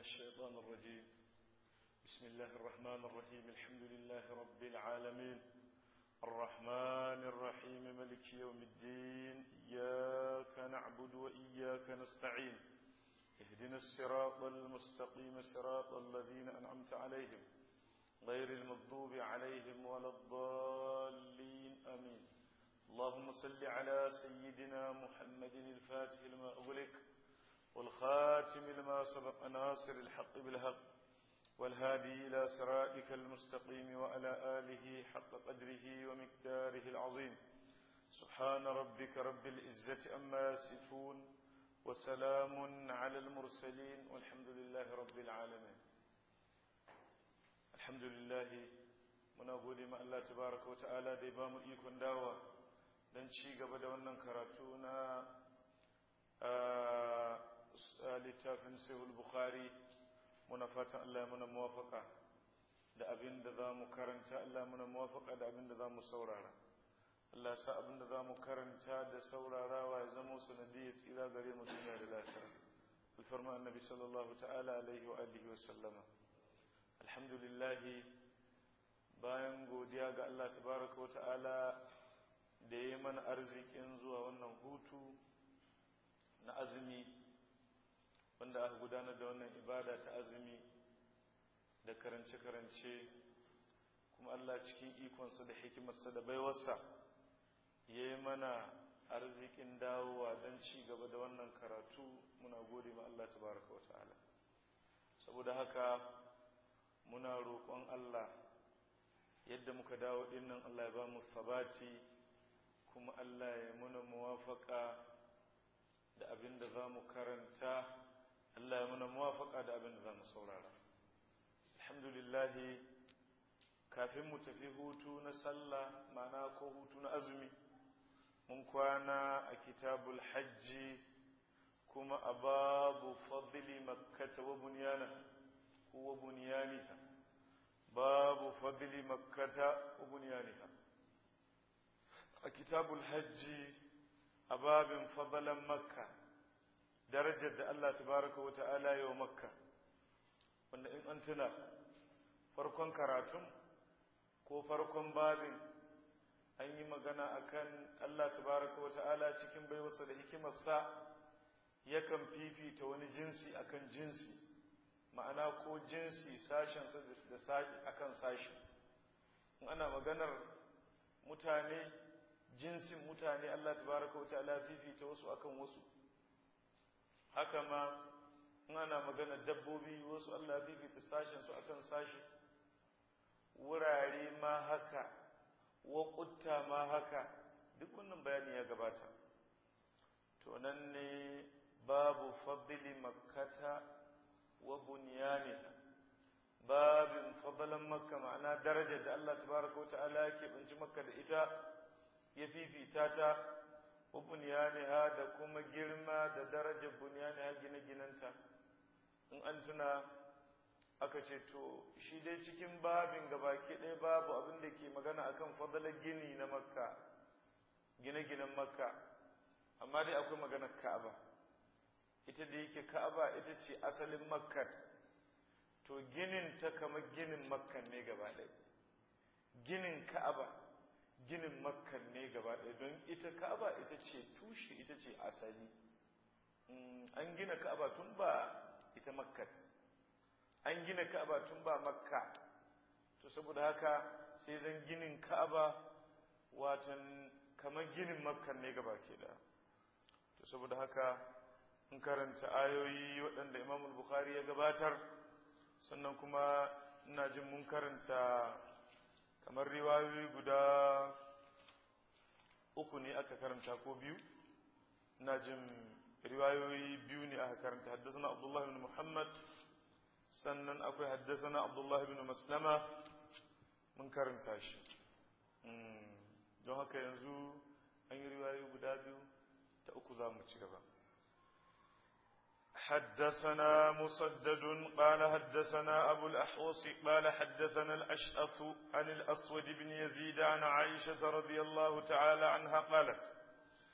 الشيطان الرجيم بسم الله الرحمن الرحيم الحمد لله رب العالمين الرحمن الرحيم ملك يوم الدين إياك نعبد وإياك نستعين اهدنا الصراط المستقيم صراط الذين أنعمت عليهم غير المغضوب عليهم ولا الضالين آمين اللهم صل على سيدنا محمد الفاتح لما أغلق والخاتم لما سبق ناصر الحق بالحق والهادي إلى صراطك المستقيم وعلى آله حق قدره ومقداره العظيم سبحان ربك رب العزة أما يصفون وسلام على المرسلين والحمد لله رب العالمين الحمد لله muna gode ma Allah tabaraka wata'ala da ya ba mu ikon dawa don ci gaba da wannan karatu na littafin sahihul bukhari muna fatan Allah ya muna muwafaka da abin da za mu karanta Allah muna muwafaka da abin da za mu saurara Allah sa abin da za mu karanta da saurarawa ya zama sanadiyar tsira gare mu duniya da lafiya alfarma annabi sallallahu ta'ala alaihi wa alihi wa sallama alhamdulillah bayan godiya ga Allah tabaraka wa ta'ala da ya mana arzikin zuwa wannan hutu na azumi wanda aka gudanar da wannan ibada ta azumi da karance-karance kuma Allah cikin ikonsa da hikimarsa da baiwarsa ya yi mana arzikin dawowa don ci gaba da wannan karatu muna gode ma Allah tabaraka wa ta'ala saboda haka muna roƙon Allah yadda muka dawo dinnan Allah ya ba mu sabati kuma Allah ya muna muwafaka da abin da za mu karanta Allah ya muna muwafaka da abin da za mu saurara alhamdulillahi kafin mu tafi hutu na sallah ma'ana ko hutu na azumi mun kwana a kitabul hajji kuma a babu fadli makkata wa bunyana ko wa bunyaniha babu fadli makkata wa bunyaniha a kitabul hajji a babin fadalan makka darajar da Allah tabaraka wa ta'ala yau makka wanda in an tuna farkon karatun ko farkon babin an yi magana akan Allah tabaraka wa ta'ala cikin baiwarsa da hikimarsa yakan fifita wani jinsi akan jinsi ma'ana ko jinsi sashensa da sashi akan sashi in ana maganar mutane jinsin mutane Allah tabaraka wa ta'ala fifita wasu akan wasu haka ma in ana maganar dabbobi wasu Allah fifita sashensu akan sashi wurare ma haka waƙutta ma haka duk wannan bayani ya gabata to nan ne babu fadli makkata wa bunyaniha babin fadlan makka ma'ana darajar da Allah tabaraka wata'ala ya keɓanci makka da ita ya fifita ta wa bunyaniha da kuma girma da darajar bunyaniha gine-ginenta in an tuna aka ce to shi dai cikin babin gabaki ɗaya babu abin da ke magana akan fadalar gini na makka gine-ginen makka amma dai akwai maganar ka'aba ita da yake ka'aba ita ce asalin makkat to ginin ta kamar ginin makkan ne gaba ɗaya ginin ka'aba ginin makkan ne gaba ɗaya don ita ka'aba ita ce tushe ita ce asali an gina ka'aba tun ba ita makkat an gina ka'aba tun ba makka to saboda haka sai zan ginin ka'aba watan kamar ginin makka ne gaba ke da to saboda haka in karanta ayoyi waɗanda imam bukhari ya gabatar sannan kuma ina jin mun karanta kamar riwayoyi guda uku ne aka karanta ko biyu ina jin riwayoyi biyu ne aka karanta haddasa abdullahi bin muhammad sannan akwai haddasana abdullahi bin maslama mun karanta shi don haka yanzu an yi riwayoyi guda biyu ta uku za mu ci gaba حدثنا مسدد قال حدثنا أبو الأحوص قال حدثنا الأشأث عن الأسود بن يزيد عن عائشة رضي الله تعالى عنها قالت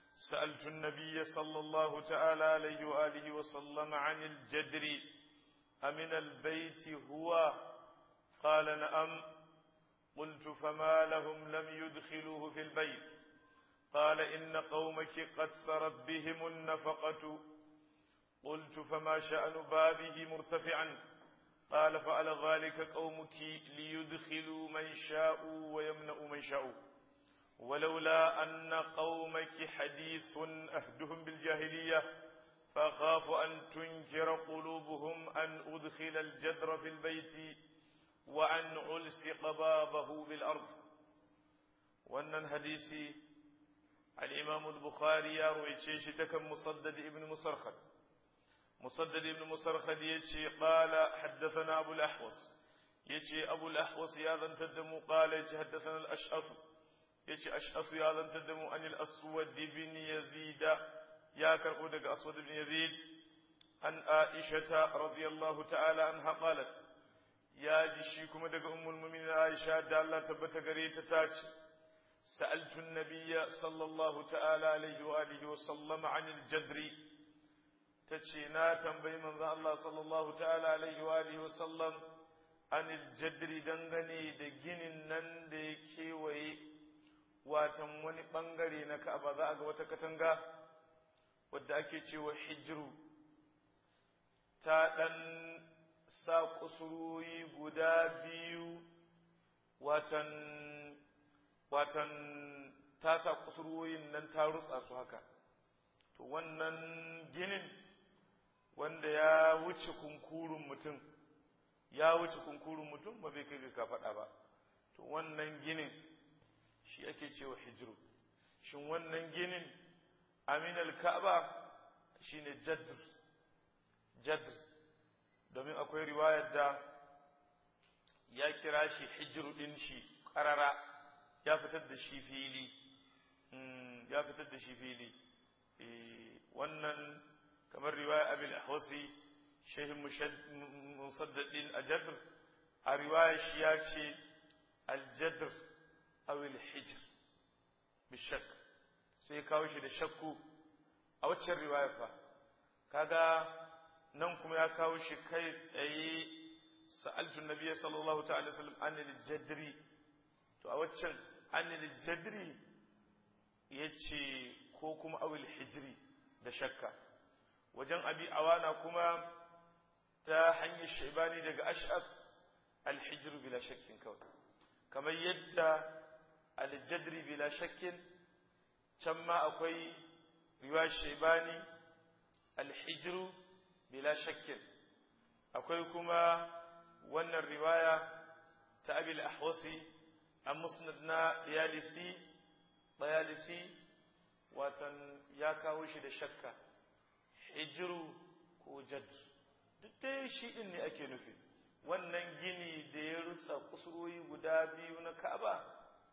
سألت النبي صلى الله تعالى عليه وآله وسلم عن الجدر أمن البيت هو قال نعم قلت فما لهم لم يدخلوه في البيت قال إن قومك قد سرت بهم النفقة قلت فما شأن بابه مرتفعا قال فعل ذلك قومك ليدخلوا من شاءوا ويمنعوا من شاءوا ولولا أن قومك حديث أهدهم بالجاهلية فأخاف أن تنكر قلوبهم أن أدخل الجدر في البيت وأن ألصق بابه بالأرض وأن حديثي الإمام البخاري يروي شيء تكم مصدد ابن مسرخد مصدد ابن مسرخد يتشي قال حدثنا أبو الأحوص يتشي أبو الأحوص يا ذن تدم قال يتشي حدثنا الأشأص يتشي أشأص يا ذن تدم عن الأسود بن يزيد يا كرقودك أسود بن يزيد عن عائشة رضي الله تعالى عنها قالت يا جشيكم دق أم المؤمنين عائشة دالة تبت قريت تاتي سألت النبي صلى الله تعالى عليه وآله وسلم عن الجدر تشينا تنبي من الله صلى الله تعالى عليه وآله وسلم عن الجدر دنغني دجين نن دي وي watan wani ɓangare na ka'aba za a ga wata katanga wadda ake cewa hijiru ta ɗan sa kusurwoyi guda biyu watan watan ta sa kusurwoyin nan ta rutsa su haka to wannan ginin wanda ya wuce kunkurun mutum ya wuce kunkurun mutum ba bai kai ga faɗa ba to wannan ginin shi ake cewa hijiru shin wannan ginin aminal ka'aba shine jadr jadr domin akwai riwayar da ya kira shi hijiru din shi ƙarara ya fitar da shi fili ya fitar da shi fili wannan kamar riwaya abil ahwasi shehin musaddadin a jadr a riwaya shi ya ce aljadr awil hijr bishak sai kawo shi da shakku a waccan riwaya fa kaga nan kuma ya kawo shi kai tsaye sa'altu nabiyyi sallallahu ta'ala sallam anil jadri to a waccan anil jadri yace ko kuma awil hijri da shakka wajen abi awana kuma ta hanyar shaibani daga ash'ab al-hijr bila shakkin kawai kamar yadda al-jadri bila shakkin can ma akwai riwayar shaibani al-hijr bila shakkin akwai kuma wannan riwaya ta abil ahwasi an musnad na diyalisi diyalisi watan ya kawo shi da shakka hijiru ko jad duk dai shi din ne ake nufi wannan gini da ya rutsa kusurwoyi guda biyu na ka'aba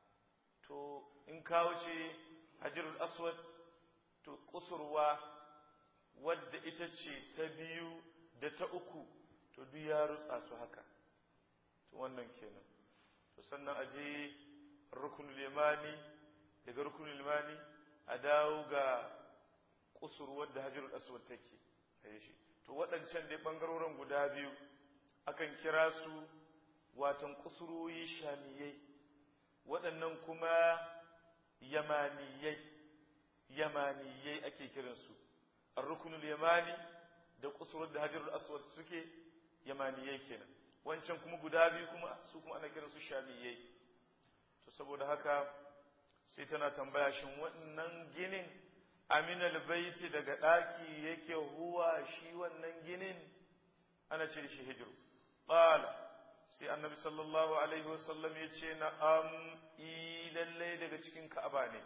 to in kawo ce hajirul aswad to kusurwa wadda ita ce ta biyu da ta uku to duk ya rutsa su haka to wannan kenan to sannan a je rukunul yamani daga rukunul yamani a dawo ga kusurwar da hajjirul aswad take kai shi to waɗancan dai ɓangarorin guda biyu akan kira su watan kusurwoyi shamiyai waɗannan kuma yamaniyai yamaniyai ake kiransu ar-rukunul yamani da kusurwar da hajjirul aswad suke yamaniyai kenan wancan kuma guda biyu kuma su kuma ana kiransu shamiyai to saboda haka sai tana tambaya shin wannan ginin aminal baiti daga ɗaki yake huwa shi wannan ginin ana ce shi hijiru ƙala sai annabi sallallahu alaihi wasallam ya ce na am lallai daga cikin ka'aba ne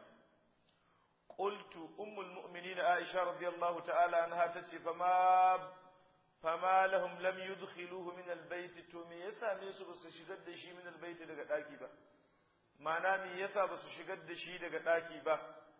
qultu ummul mu'minin aisha radiyallahu ta'ala anha tace fama fama lahum lam yudkhiluhu min albayt to me yasa ne su basu shigar da shi min albayt daga ɗaki ba ma'ana me yasa basu shigar da shi daga ɗaki ba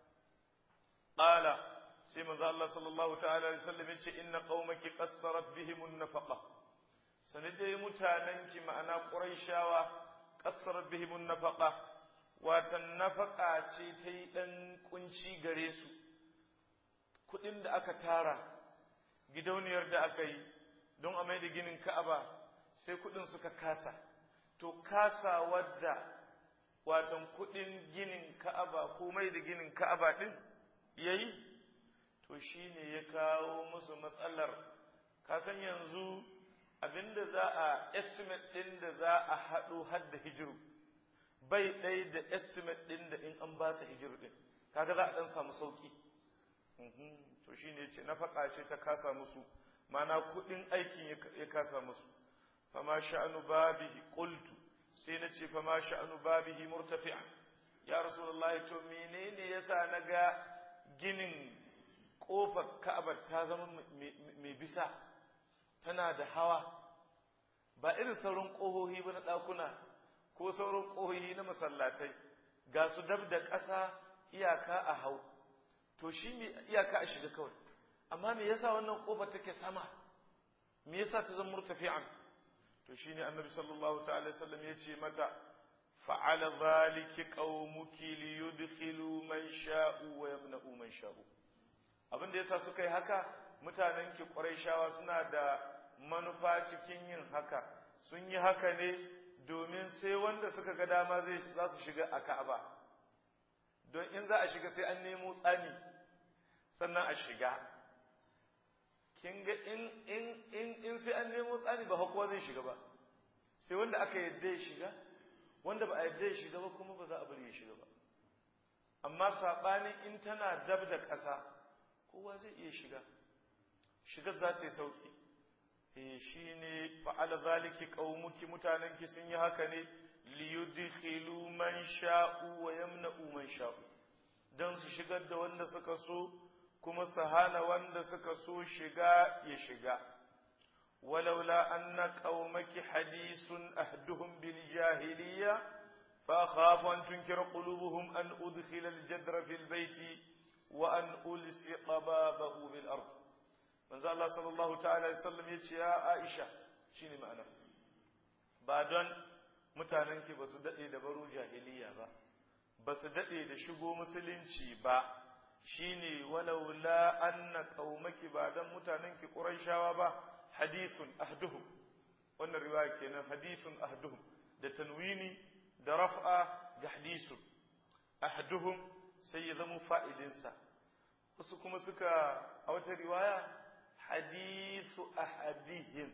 qala sai manzo Allah sallallahu ta'ala alaihi wasallam yace inna qaumaki qassarat bihim an-nafaqa sanadai mutananki ma'ana quraishawa qassarat bihim an-nafaqa watan nafaqa ce ta yi dan kunci gare su kudin da aka tara gidauniyar da aka yi don a mai da ginin ka'aba sai kudin suka kasa to kasa wadda watan kudin ginin ka'aba ko mai da ginin ka'aba din yayi to shine ya kawo musu matsalar kasan yanzu abinda za a estimate din da za a haɗo hadda hijiru bai ɗai da estimate din da in an ba ta hijiru din kaga za a ɗan samu sauki to shine ce nafaka ce ta kasa musu mana kudin aikin ya kasa musu fama sha'anu babihi qultu sai na ce fama sha'anu babihi murtafi'an ya rasulullahi to menene yasa naga ginin kofar ka'aba ta zama mai bisa tana da hawa ba irin sauran kohohi ba na ɗakuna ko sauran kohohi na masallatai ga su dab da ƙasa iyaka a hau to shi me iyaka a shiga kawai amma me yasa wannan kofar take sama me yasa ta zama murtafi'an to shine annabi sallallahu ta'ala sallam ya ce mata fa'ala zaliki qaumuki liyudkhilu man sha'u wa yamna'u man sha'u abin da yasa suka yi haka mutanen ki quraishawa suna da manufa cikin yin haka sun yi haka ne domin sai wanda suka ga dama zai za su shiga a Ka'aba don in za a shiga sai an nemo tsani sannan a shiga kin ga in in in in sai an nemo tsani ba kowa zai shiga ba sai wanda aka yadda ya shiga wanda ba a yadda ya shiga ba kuma ba za a bari ya shiga ba amma sabanin in tana dab da ƙasa kowa zai iya shiga shigar za ta yi sauki eh shine fa'ala zaliki qaumuki mutanenki sun yi haka ne liyudkhilu man sha'u wa yamna'u man sha'u dan su shigar da wanda suka so kuma su hana wanda suka so shiga ya shiga ولولا أن قومك حديث أهدهم بالجاهلية فأخاف أن تنكر قلوبهم أن أدخل الجدر في البيت وأن ألصق بابه بالأرض من زال الله صلى الله تعالى وسلم يا عائشة شيني معنى بعدين mutanenki ba su daɗe da baro jahiliya ba ba su daɗe da shigo musulunci ba shine walaula anna qaumaki ba dan mutanenki quraishawa ba hadisun ahduhum wannan riwaya kenan hadisun ahduhum da tanwini da raf'a ga hadisun ahduhum sai ya zama fa'idinsa wasu kuma suka a wata riwaya hadisu ahadihim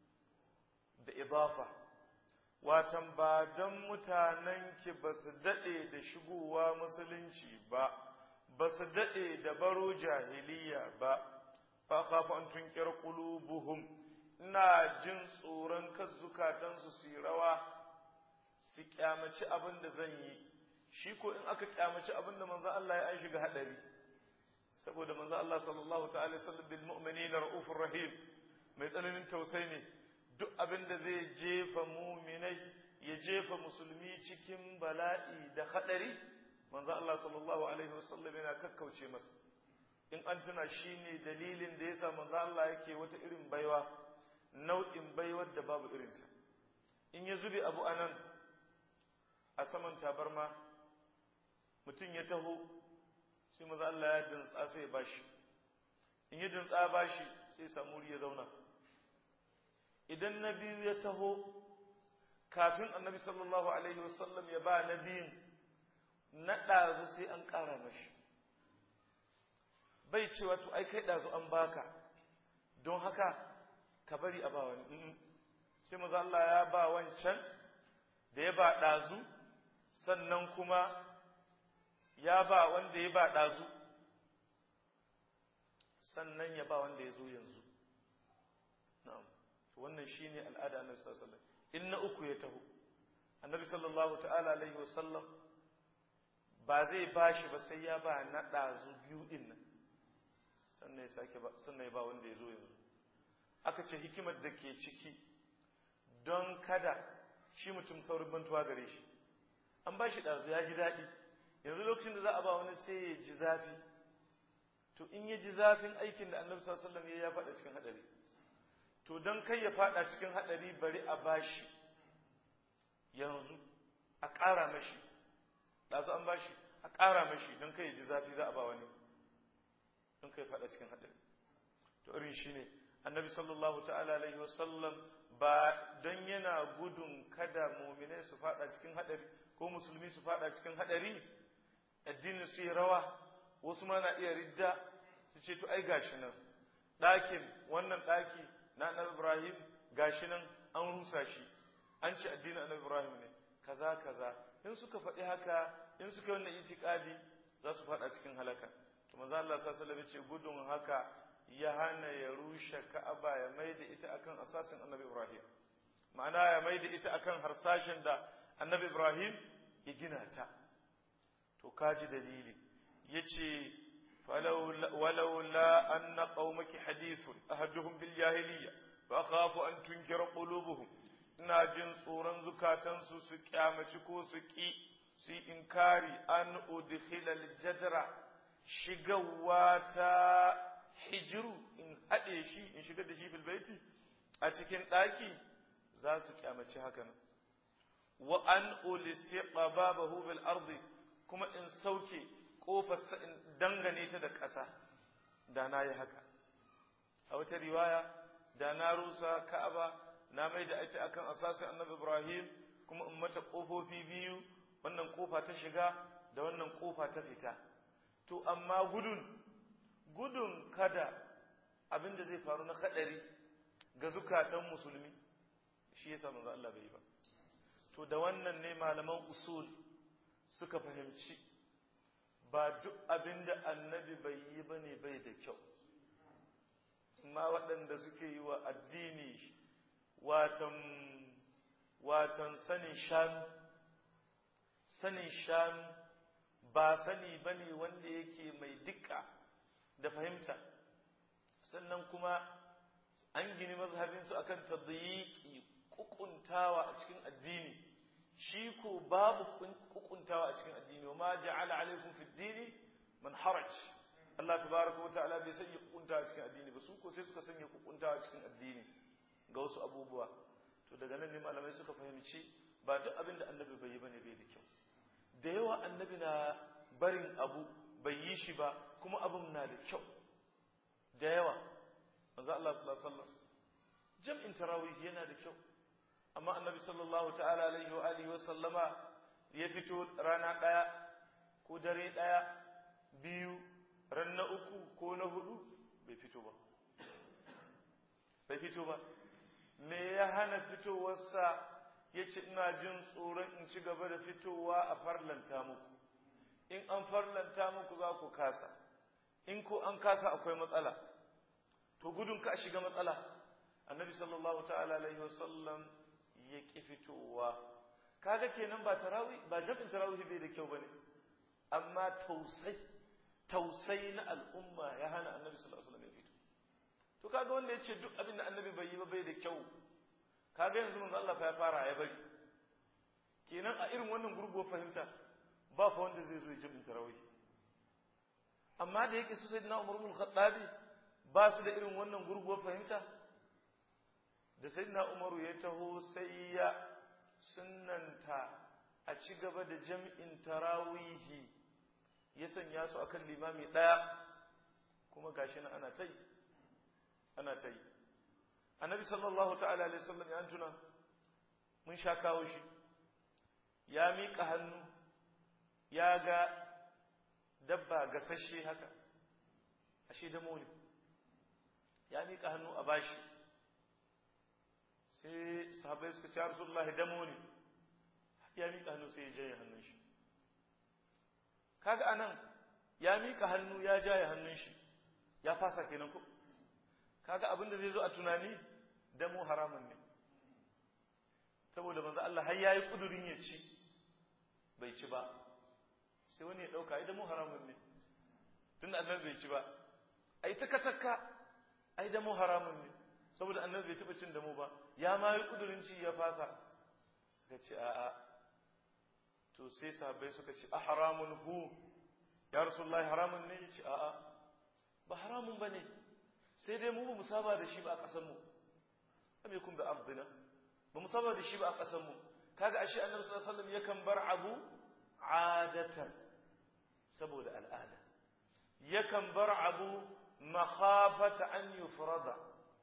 da idafa watan ba don mutanenki ba su daɗe da shigowa musulunci ba ba su daɗe da baro jahiliya ba fa khafu an tunkir qulubuhum ina jin tsoron kan zukatansu su yi rawa su kyamaci abin da zan yi shi ko in aka kyamaci abin da manzo Allah ya an shiga hadari saboda manzo Allah sallallahu ta'ala sallam bil mu'minina raufur rahim mai tsananin tausayi ne duk abin da zai jefa muminai ya jefa musulmi cikin bala'i da hadari manzo Allah sallallahu alaihi wasallam yana kakkauce masa in an tuna shi ne dalilin da ya sa manzo Allah yake wata irin baiwa nau'in baiwar da babu irinta in ya zube abu anan a saman tabarma mutum ya taho sai manzo Allah ya dintsa sai ya bashi in ya dintsa bashi sai samu ya zauna idan na biyu ya taho kafin annabi sallallahu alaihi wasallam ya ba na biyun na ɗazu sai an ƙara mashi bai cewa to ai kai ɗazu an baka don haka ka bari a ba wani sai maza Allah ya ba wancan da ya ba ɗazu sannan kuma ya ba wanda ya ba ɗazu sannan ya ba wanda ya zo yanzu na'am wannan shine al'ada annabi sallallahu alaihi wasallam in na uku ya taho annabi sallallahu ta'ala alaihi wasallam ba zai bashi ba sai ya ba na ɗazu biyu ɗin nan sannan ya sake ba sannan ya ba wanda ya zo yanzu aka ce hikimar da ke ciki don kada shi mutum saurin bantuwa gare shi an ba shi ɗazu ya ji daɗi yanzu lokacin da za a ba wani sai ya ji zafi to in ya ji zafin aikin da annabi sallallahu alaihi wasallam ya faɗa cikin haɗari to don kai ya faɗa cikin haɗari bari a bashi yanzu a ƙara mashi ɗazu an bashi a ƙara mashi don kai ya ji zafi za a ba wani don kai faɗa cikin haɗari to irin shi ne annabi sallallahu ta'ala alaihi wasallam ba don yana gudun kada muminai su fada cikin hadari ko musulmi su fada cikin hadari addinin su yi rawa wasu ma na iya ridda su ce to ai gashi nan ɗakin wannan ɗaki na annabi ibrahim gashi nan an rusa shi an ce addinin annabi ibrahim ne kaza kaza in suka faɗi haka in suka yi wannan itikadi za su faɗa cikin halaka to manzo Allah sallallahu alaihi ce gudun haka ya hana ya rushe Ka'aba ya maida ita akan asasin annabi Ibrahim ma'ana ya maida ita akan harsashin da annabi Ibrahim ya gina ta to kaji dalili yace ولولا أن قومك حديث أهدهم بالجاهلية فأخاف أن تنكر قلوبهم ina jin tsoron zukatansu su kyamaci ko su ƙi su yi inkari an udkhilal jadra shigawa ta hijiru in haɗe shi in shiga da shi fil baiti a cikin ɗaki za su kyamaci hakan wa an ulisiqa babahu bil ardi kuma in sauke kofarsa in dangane ta da ƙasa da na yi haka a wata riwaya da na rusa ka'aba na mai da ita akan asasin annabi ibrahim kuma in mata ƙofofi biyu wannan ƙofa ta shiga da wannan ƙofa ta fita to amma gudun gudun kada abin da zai faru na kaɗari ga zukatan musulmi shi yasa manzo Allah bai yi ba to da wannan ne malaman usul suka fahimci ba duk abin da annabi bai yi ba ne bai da kyau amma waɗanda suke yi wa addini watan watan sanin shanu sanin shanu ba sani ba ne wanda yake mai dukka da fahimta sannan kuma an gini mazhabinsu akan tadayiki kukuntawa a cikin addini shi ko babu kukuntawa a cikin addini wa ma ja'ala alaikum fi dini man haraj Allah tabaraka wa ta'ala bai sanya kukuntawa a cikin addini ba su ko sai suka sanya kukuntawa a cikin addini ga wasu abubuwa to daga nan ne malamai suka fahimci ba duk abin da annabi bai yi bane bai da kyau da yawa annabi na barin abu bai yi shi ba kuma abin na da kyau da yawa manzo Allah sallallahu alaihi wasallam jam'in tarawih yana da kyau amma annabi sallallahu ta'ala alaihi wa alihi wa sallama ya fito rana daya ko dare daya biyu ran na uku ko na hudu bai fito ba bai fito ba me ya hana fitowarsa ya ce ina jin tsoron in ci gaba da fitowa a farlanta muku in an farlanta muku za ku kasa in ko an kasa akwai matsala to gudun ka shiga matsala annabi sallallahu ta'ala alaihi wasallam ya ƙi fitowa kaga kenan ba tarawih ba jabin tarawih bai da kyau bane amma tausai tausai na al'umma ya hana annabi sallallahu alaihi wasallam ya fito to kaga wanda yace duk abin da annabi bai yi ba bai da kyau kaga yanzu manzo Allah fa ya fara ya bari kenan a irin wannan gurguwar fahimta ba fa wanda zai zo ya jabin tarawih amma da yake su sayyidina Umar ibn Khattabi ba su da irin wannan gurguwar fahimta da sayyidina umaru ya taho sai ya sunnanta a ci gaba da jam'in tarawihi ya sanya su akan limami ɗaya kuma gashi na ana tai ana tai annabi sallallahu ta'ala alaihi wasallam ya tuna mun sha kawo shi ya miƙa hannu ya ga dabba gasashe haka ashe da ne ya miƙa hannu a bashi sai sahabai suka ce rasulullah damo ne ya miƙa hannu sai ya jaye hannun shi kaga anan ya miƙa hannu ya jaye hannun shi ya fasa kenan ko kaga abin da zai zo a tunani damo haramun ne saboda manzo Allah har yayi kudurin ya ci bai ci ba sai wani ya dauka ai damo haramun ne tunda annabi bai ci ba ai taka taka ai damo haramun ne saboda annabi bai taba cin damo ba ya ma yi kudurin ci ya fasa ka ce a'a to sai sahabbai suka ce a haramun hu ya rasulullahi haramun ne ya ce a'a ba haramun ba ne sai dai mu ba mu saba da shi ba a ƙasar mu am yakun bi ardina ba mu saba da shi ba a ƙasar mu kaga ashe annabi sallallahu alaihi wasallam yakan bar abu adatan saboda al'ada yakan bar abu makhafata an yufrada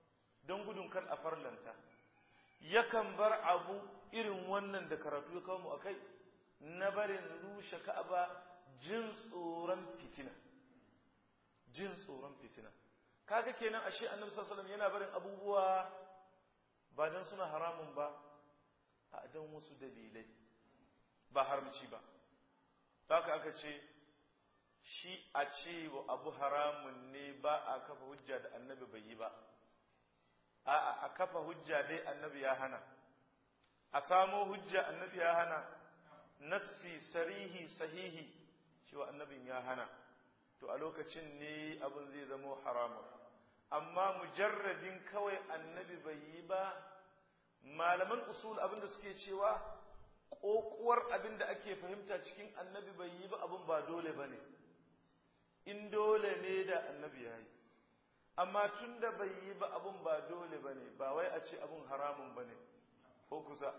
don gudun kar a farlanta yakan bar abu irin wannan da karatu ya kawo mu akai na barin rushe ka'aba jin tsoron fitina jin tsoron fitina kaga kenan ashe annabi sallallahu alaihi wasallam yana barin abubuwa ba dan suna haramun ba a dan wasu dalilai ba haramci ba haka aka ce shi a ce wa abu haramun ne ba a kafa hujja da annabi bai yi ba a a kafa hujja dai annabi ya hana a samo hujja annabi ya hana nassi sarihi sahihi cewa annabin ya hana to a lokacin ne abin zai zamo haramun amma mujarradin kawai annabi bai yi ba malaman usul abinda suke cewa ƙoƙuwar abinda ake fahimta cikin annabi bai yi ba abin ba dole ba ne in dole ne da annabi ya yi amma tun da bai yi ba abin ba dole ba ne ba wai a ce abin haramun ba ne ko kusa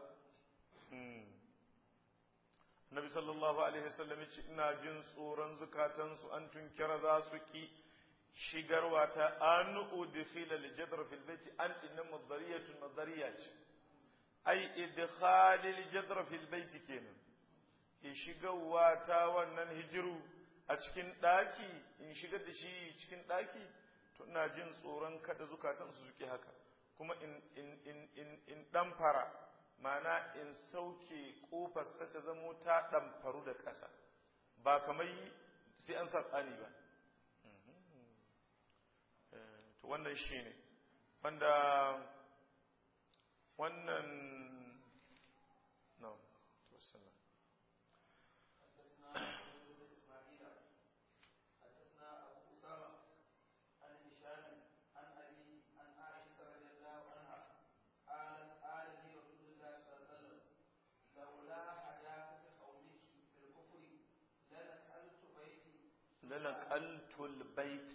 Nabi sallallahu Alaihi wasallam ce ina jin tsoron zukatansu an tunkira za su ki shigarwa ta an udkhila al-jadr fil bayti an inna madariyatun madariya ce ai idkhal al-jadr fil bayti kenan ki shigarwa ta wannan hijiru a cikin daki in shigar da shi cikin daki to ina jin tsoron kada zukatansu su ki haka kuma in in in in in dan fara mana in sauke kofarsa ta zamo ta ɗamfaru da ƙasa ba kamar sai an sa tsani ba to wannan shi ne wanda wannan no wasallam لنقلت البيت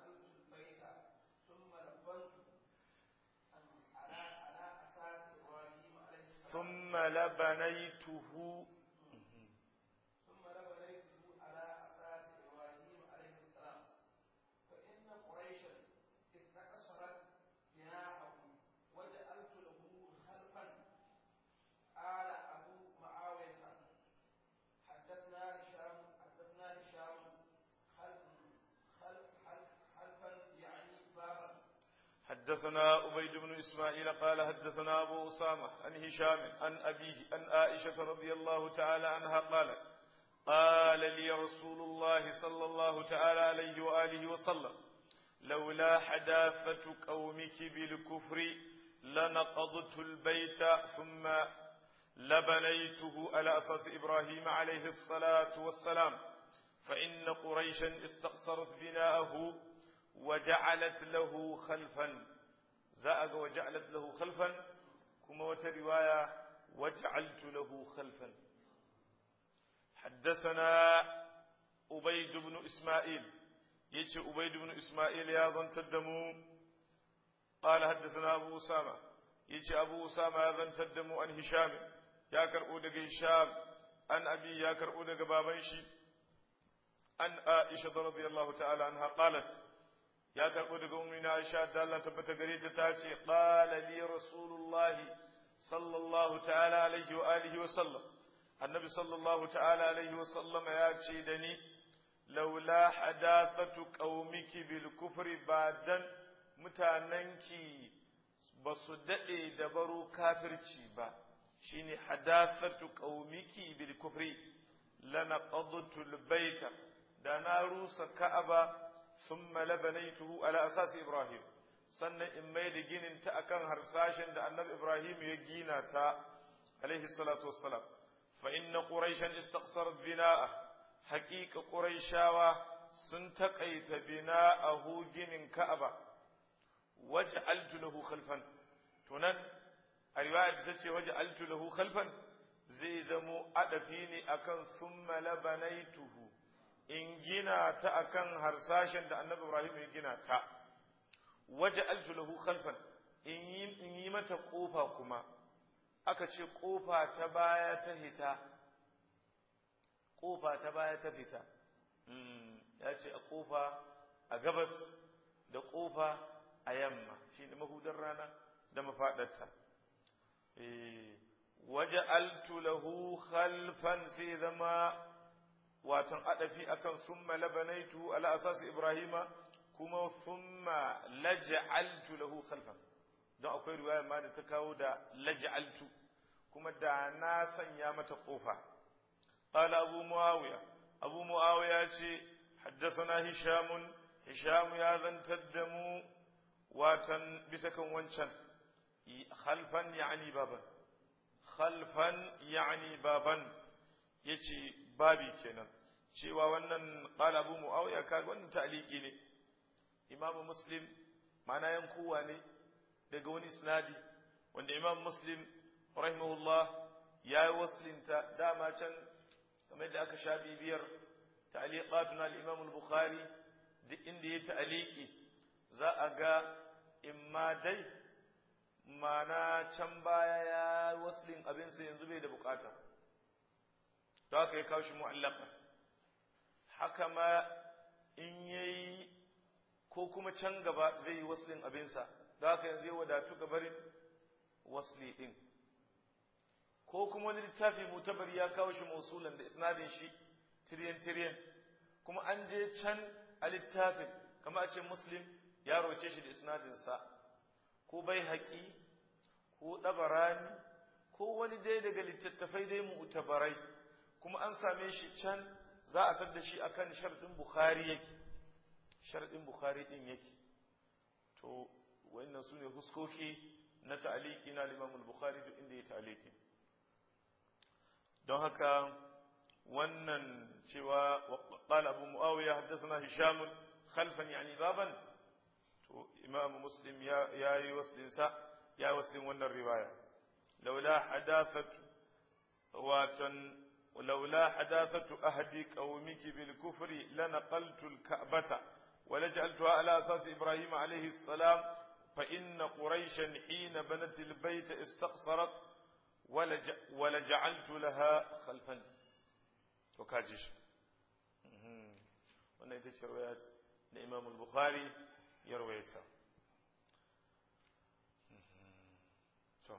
ثم لبنيته ثم لبنيته على أساس إبراهيم عليه السلام فإن قريشا استكثرت بناءه وجعلت له خلفا قال أبو معاوية حدثنا هشام حدثنا هشام خلف خلف خلف خلفا يعني بابا حدثنا عبيد بن إسماعيل قال حدثنا أبو أسامة عن هشام عن أبيه عن عائشة رضي الله تعالى عنها قالت قال لي رسول الله صلى الله تعالى عليه وآله وسلم لولا حداثة قومك بالكفر لنقضت البيت ثم لبنيته على أساس إبراهيم عليه الصلاة والسلام فإن قريشا استقصرت بناءه وجعلت له خلفا زاء وجعلت له خلفا كما رواية وجعلت له خلفا حدثنا أبيد بن إسماعيل يجي أبيد بن إسماعيل يا ظن تدمو قال حدثنا أبو أسامة يجي أبو أسامة يا ظن تدمو عن هشام يا كرؤو دق هشام عن أبي يا كرؤو دق بابنشي عن عائشة رضي الله تعالى عنها قالت ya karɓo daga ummina Aisha da Allah tabbata gare ta tace qala li rasulullahi sallallahu ta'ala alaihi wa alihi wa sallam annabi sallallahu ta'ala alaihi wa sallama ya ce da ni laula hadathatu qaumiki bil kufri badan mutananki ba su dade da baro kafirci ba shine hadathatu qaumiki bil kufri lanaqadtu al baita da na rusa ka'aba ثم لبنيته على أساس إبراهيم sannan in mai da ginin ta akan harsashen da annabi Ibrahim ya gina ta alaihi salatu wassalam fa inna quraishan istaqsarat bina'a haqiqa quraishawa sun takaita bina'ahu ginin Ka'aba waj'altu lahu khalfan tunan a riwaya ta ce waj'altu lahu khalfan zai zamo adafi ne akan thumma labanaituhu in gina ta akan harsashen da annabi Ibrahim ya gina ta waje lahu khalfan in yi in yi mata kofa kuma aka ce kofa ta baya ta hita kofa ta baya ta fita ya ce a kofa a gabas da kofa a yamma shine mahudar rana da mafadarta waja'altu lahu khalfan sai zama watan adafi akan summa labanaitu ala asas ibrahima kuma thumma laj'altu lahu khalfan don akwai riwaya ma da ta kawo da laj'altu kuma da na sanya mata kofa qala abu muawiya abu muawiya ce haddathana hisham hisham ya zantar da mu watan bisa kan wancan khalfan yani baban khalfan yani baban yace babi kenan cewa wannan qala abu muawiya ka wannan ta'liqi ne imamu muslim ma'ana yankuwa ne daga wani isnadi wanda imam muslim rahimahullah ya yi waslinta dama can kamar da aka sha bibiyar ta'liqatun al-imam al-bukhari duk inda ya ta'liqi za a ga imma dai mana can baya ya waslin abinsa yanzu bai da bukata to haka ya kawo shi mu'allaka haka ma in yayi ko kuma can gaba zai yi waslin abinsa da haka yanzu ya wadatu gabarin wasli din ko kuma wani littafi mutabari ya kawo shi mausulan da isnadin shi tiryan tiryan kuma an je can a littafin kama a ce muslim ya roce shi da isnadinsa ko bai haƙi ko ɗabarani ko wani dai daga littattafai dai mu'tabarai kuma an same shi can za a tar da shi akan sharɗin bukhari yake sharɗin bukhari ɗin yake to wannan su ne huskoki na ta'aliki na limamul bukhari duk inda ya ta'aliki don haka wannan cewa qala abu muawiya haddathana hisham khalfan yani baban to imam muslim ya yayi waslin sa ya waslin wannan riwaya laula hadathatu watan ولولا حداثة أهد قومك بالكفر لنقلت الكعبة ولجعلتها على أساس إبراهيم عليه السلام فإن قريشا حين بنت البيت استقصرت ولج ولجعلت لها خلفا وكاجش wannan ita ce riwayat da Imam al-Bukhari ya rawaita to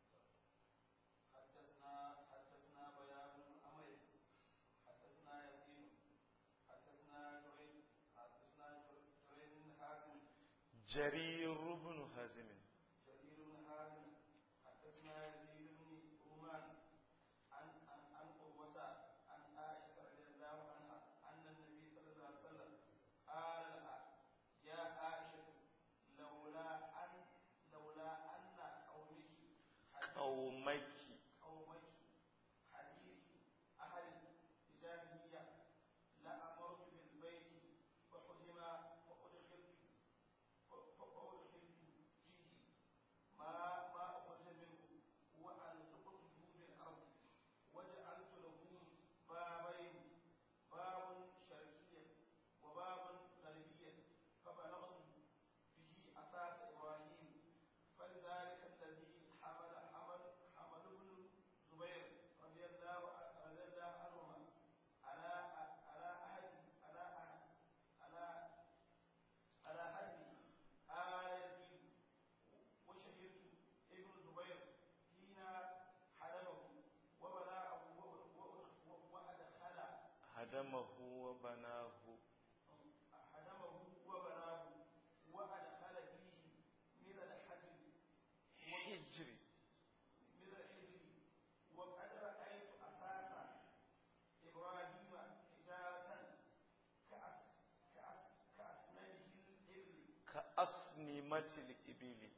جرير بن هازم جرير بن هازم حدثنا يزيد بن رومان عن عن عن قوة عن عائشة رضي الله عنها أن النبي صلى الله عليه وسلم قال لها يا عائشة لولا أن لولا أن قومك قومك قومك حديث أهل الجاهلية لأمرت بالبيت فحرم وأدخلت فأدخلت فيه ما ما أخرج منه وألصقته بالأرض وجعلت له بابين باب شرقيا وباب غربيا فبلغت به أساس إبراهيم فلذلك الذي حمل حمل حمل بن زبير رضي الله رضي الله عنهما على على أحد على أحد على على حد آل يزيد وشهدت ابن زبير حين حلمه وبلاءه وأدخل هدمه وبناه حلمه وبناه وأدخل فيه من الحجر حجر من الحجر وقد رأيت أساس إبراهيم حجارة كأس كأس كأسنانه الإبل كأصنمة الإبل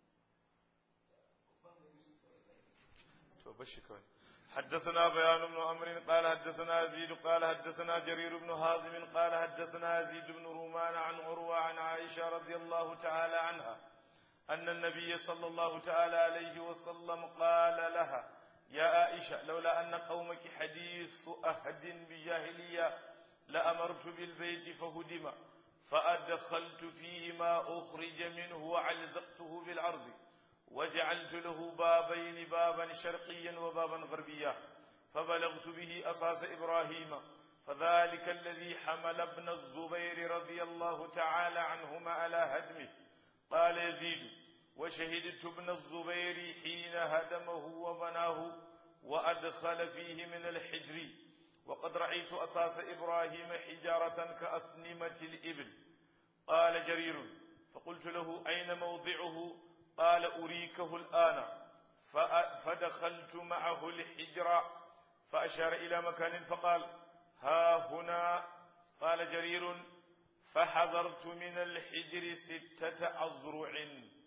to bashi kawai حدثنا بيان بن عمرو قال حدثنا يزيد قال حدثنا جرير بن حازم قال حدثنا يزيد بن رومان عن عروة عن عائشة رضي الله تعالى عنها أن النبي صلى الله تعالى عليه وسلم قال لها يا عائشة لولا أن قومك حديث أهد بجاهلية لأمرت بالبيت فهدم فأدخلت فيه ما أخرج منه وعلزقته بالأرض وجعلت له بابين بابا شرقيا وبابا غربيا فبلغت به أساس إبراهيم فذلك الذي حمل ابن الزبير رضي الله تعالى عنهما على هدمه قال يزيد وشهدت ابن الزبير حين هدمه وبناه وأدخل فيه من الحجر وقد رأيت أساس إبراهيم حجارة كأسنمة الإبل قال جرير فقلت له أين موضعه قال أريكه الآن فدخلت معه الحجر فأشار إلى مكان فقال ها هنا قال جرير فحضرت من الحجر ستة أذرع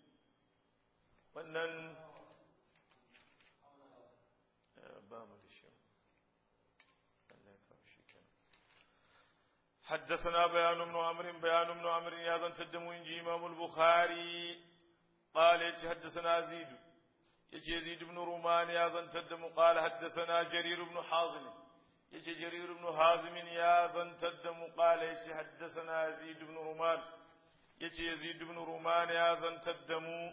wannan ba mu da shi حدثنا بيان بن عمرو بيان بن عمرو يا ذن تدمو انجي امام البخاري قال يجي حدثنا زيد يجي زيد بن رومان يا ذن تدمو قال حدثنا جرير بن حازم يجي جرير بن حازم يا ذن تدمو قال يجي حدثنا زيد بن رومان يجي يزيد بن رومان يا ذن تدمو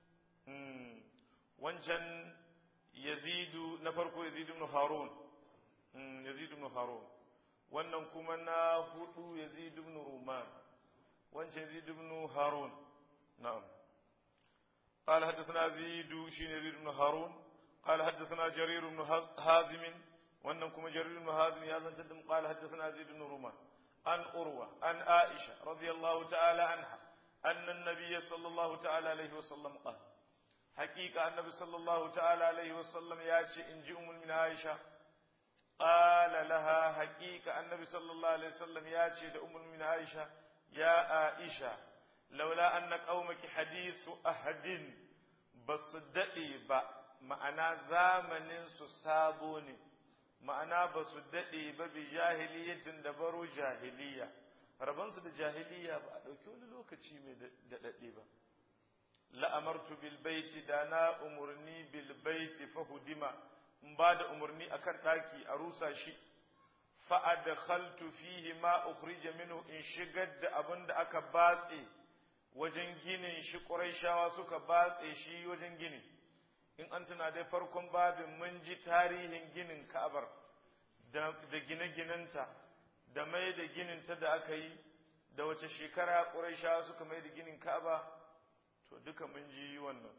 wancan yazidu na farko yazidu ibn harun yazidu ibn harun wannan kuma na hudu yazidu ibn ruman wancan yazidu ibn harun na'am قال حدثنا زيد شين يزيد بن هارون قال حدثنا جرير بن هازم وانكم جرير بن هازم يا زن قال حدثنا زيد بن رومان عن أروى عن عائشة رضي الله تعالى عنها أن النبي صلى الله تعالى عليه وسلم قال حقيقة النبي صلى الله تعالى عليه وسلم ياتي إن جئ من عائشة قال لها حقيقة النبي صلى الله عليه وسلم ياتي لأم من عائشة يا عائشة لولا أن قومك حديث أحد بصدقي با ma'ana zamanin su sabo ne ma'ana ba su daɗe ba bi jahiliyatin da baro jahiliya rabansu da jahiliya ba a ɗauki wani lokaci mai daɗaɗe ba la'amartu bil baiti da na umarni bil baiti fa hudima in ba da umarni akan ɗaki a rusa shi fa adkhaltu fihi ma ukhrija minhu in shigar da abin da aka batse wajen ginin shi Qurayshawa suka batse shi wajen ginin in an tuna dai farkon babin mun ji tarihin ginin Ka'abar da gine-ginenta da mai da gininta da aka yi da wace shekara Qurayshawa suka mai da ginin Ka'aba to duka mun ji wannan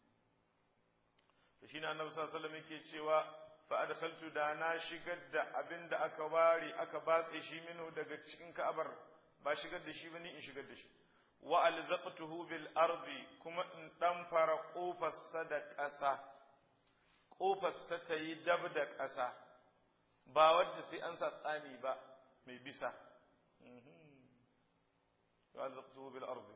to shine Annabi sallallahu alaihi wasallam yake cewa fa adkhaltu da na shigar da abin da aka ware aka batse shi minhu daga cikin Ka'abar ba shigar da shi bane in shigar da shi wa alzaqtuhu bil ardi kuma in dan fara kofarsa da ƙasa kofarsa ta yi dab da ƙasa ba wadda sai an sa tsani ba mai bisa wa alzaqtuhu bil ardi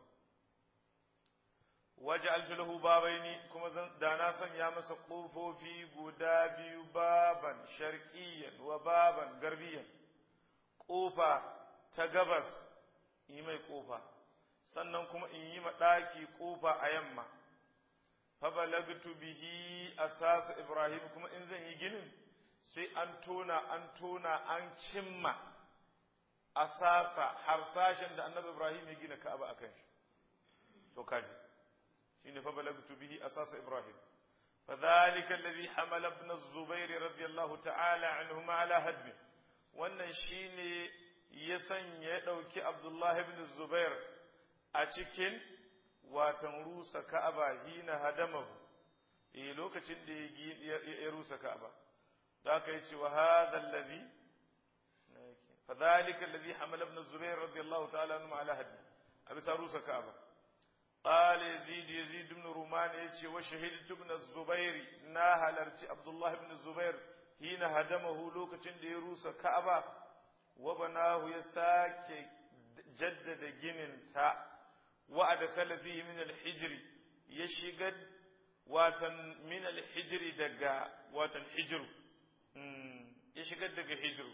waj'altu lahu babaini kuma da na sanya masa kofofi guda biyu baban sharqiyyan wa baban garbiyan kofa ta gabas yi mai kofa sannan kuma in yi maɗaki ƙofa a yamma fabalagtu bihi asasa ibrahim kuma in zan yi ginin sai an tona an tona an cimma asasa harsashen da annabi ibrahim ya gina ka'aba akan shi to kaji shine fabalagtu bihi asasa ibrahim فذلك الذي حمل ابن الزبير رضي الله تعالى عنهما على هدمه wannan shine ya sanya ya ɗauki Abdullahi ibn Zubair a cikin watan rusa Ka'aba hina hadamahu eh lokacin da ya rusa Ka'aba da aka yace wa hadha allazi fadhalika allazi hamala ibn Zubair radiyallahu ta'ala anhu ala hadi abisa rusa Ka'aba قال يزيد يزيد بن رومان يجي وشهدت ابن الزبير ناهل عبد الله بن الزبير حين هدمه لوكتين دي روسا كعبة وبناه يساك جدد جنن تا وأدخل فيه من الحجر يشقد واتن من الحجر دقا واتن حجر يشقد دقا حجر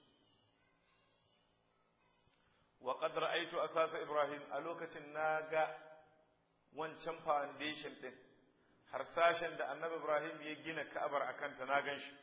وقد رأيت أساس إبراهيم ألوكة ناقا wancan foundation ɗin harsashen da annabi Ibrahim ya gina ka'abar a kanta na gan shi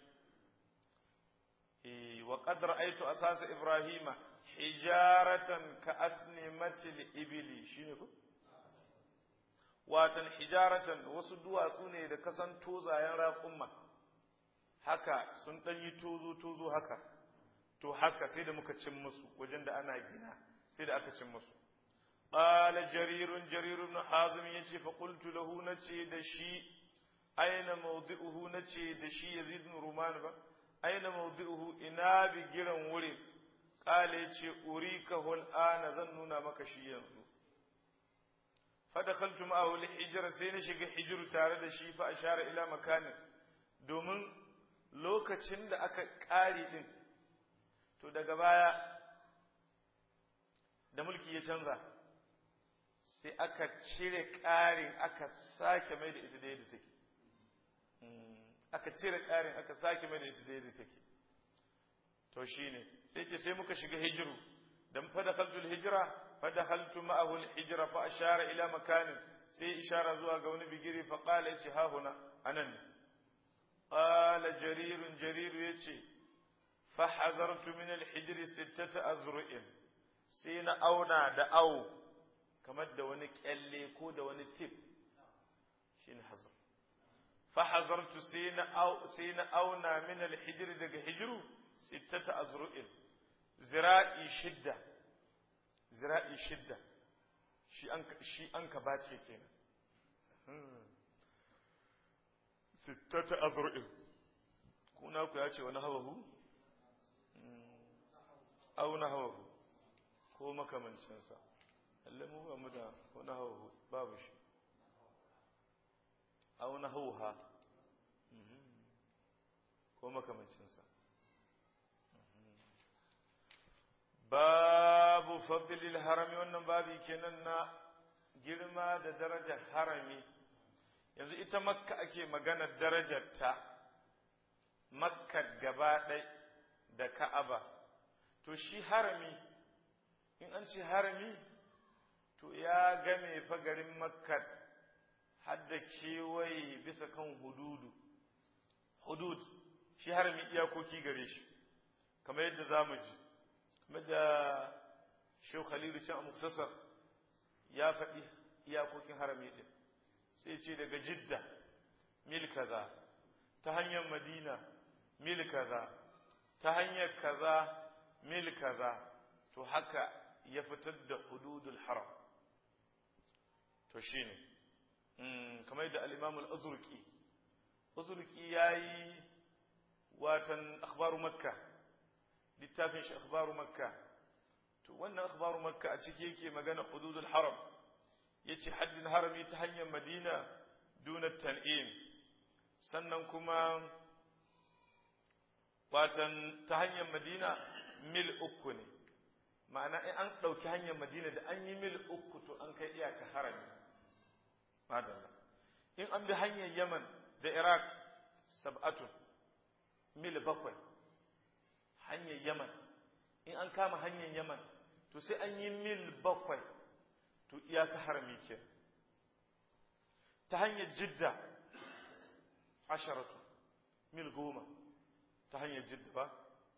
wa qad ra'aytu asasa ibrahima hijaratan ka asnimatil ibili shine ko watan hijaratan wasu duwatsu ne da kasan tozayen raƙumma haka sun ɗan yi tozo tozo haka to haka sai da muka cin musu wajen da ana gina sai da aka cin musu qala jarirun jarir ibn hazim yace fa qultu lahu nace da shi aina mawdi'uhu nace da shi yazid ibn ruman ba aina mawdi'uhu ina bi giran wurin qala yace urikahu al'ana zan nuna maka shi yanzu fa dakhaltu ma'ahu al-hijra sai na shiga hijru tare da shi fa ashara ila makanin domin lokacin da aka ƙari din to daga baya da mulki ya canza sai aka cire ƙarin aka sake mai da ita da yadda take aka cire ƙarin aka sake mai da ita da yadda take to shine sai ce sai muka shiga hijiru dan fa dakhaltul hijra fa dakhaltu ma'ahu al-hijra fa ashara ila makanin sai ishara zuwa ga wani bigiri fa qala yace ha huna anan qala jarir jarir yace fa hazartu min al-hijri sittata azru'in sai na auna da au kamar da wani kyalle ko da wani tip shine hazar fa hazartu sai na au sai na auna min al-hijri daga hijru sittata azru'in zira'i shidda zira'i shidda shi an shi an ka bace kenan sittata azru'in kuna ku ya ce wani hawahu au na hawahu ko makamancinsa Allah mu ba mu da wani hawahu babu shi au na hauha ko makamancinsa babu fadlil harami wannan babi kenan na girma da darajar harami yanzu ita makka ake maganar darajarta makka gaba ɗai da ka'aba to shi harami in an ce harami to ya game fa garin makka hadda kewaye bisa kan hududu hudud shi harami iyakoki gare shi kamar yadda za mu ji kamar da shehu khalilu can a muktasar ya faɗi iyakokin harami ɗin sai ce daga jidda mil kaza ta hanyar madina mil kaza ta hanyar kaza mil kaza to haka ya fitar da hududul haram to shine kamar yadda al-imam al-azurqi azurqi yayi watan akhbaru makka littafin shi akhbaru makka to wannan akhbaru makka a ciki yake magana hududul haram yace haddin harami ta hanyar madina duna tan'im sannan kuma watan ta hanyar madina mil uku ne ma'ana in an ɗauki hanyar madina da an yi mil uku to an kai iyaka harami madalla in an bi hanyar yaman da iraq sab'atun mil bakwai hanyar yaman in an kama hanyar yaman to sai an yi mil bakwai to iyaka harami ke ta hanyar jidda asharatu mil goma ta hanyar jidda ba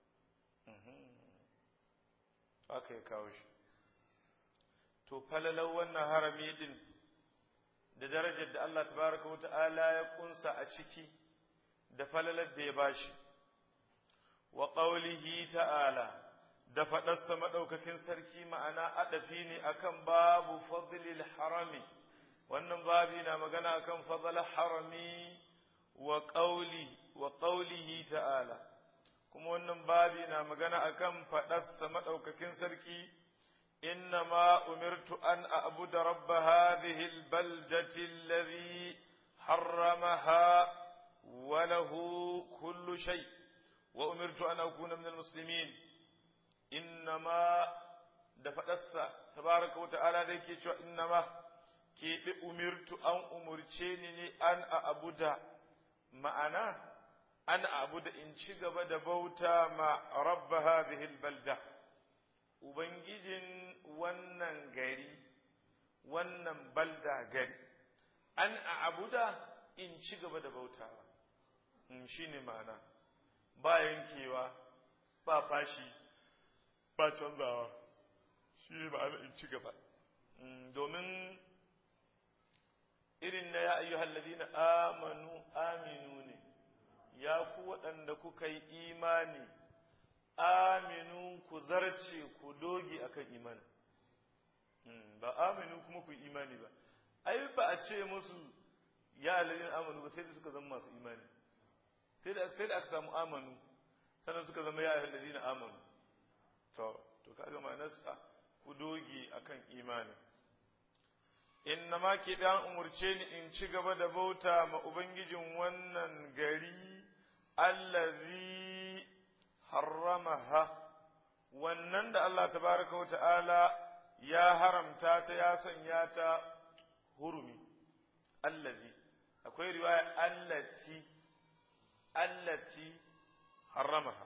aka yi kawo shi to falalau wannan harami din da darajar da Allah tabaraka wata'ala ya kunsa a ciki da falalar da ya bashi wa qawlihi ta'ala da faɗarsa maɗaukakin sarki ma'ana adafi ne akan babu fadlil harami wannan babi na magana akan fadlil harami wa qawli wa qawlihi ta'ala kuma wannan babi na magana akan faɗarsa maɗaukakin sarki إنما أمرت أن أعبد رب هذه البلدة الذي حرمها وله كل شيء وأمرت أن أكون من المسلمين إنما دفتس تبارك وتعالى ذيك إنما كي أمرت أن أمرتني أن أعبد معنا أن أعبد إن شغب دبوتا مع رب هذه البلدة Ubangijin wannan gari, wannan balda gari, an a abuda in ci gaba da bautawa, shi ne ma'ana, ba yankewa, ba fashi, ba canzawa, shi ne ma'ana in ci gaba. Domin irin na ya ayyuhal ladina amanu aminu ne, ya ku waɗanda kuka yi imani. aminu ku zarce ku doge akan imani ba aminu kuma ku imani ba ai ba a ce musu ya alalin amanu ba sai da suka zama masu imani sai da sai da aka samu amanu sannan suka zama ya alalin amanu to to kaga ma'anarsa ku doge akan imani inna ma ke dan umurce ni in ci gaba da bauta ma ubangijin wannan gari allazi harramaha wannan da Allah tabaraka wa ta'ala ya haramta ta ya sanya ta hurumi allazi akwai riwaya allati allati harramaha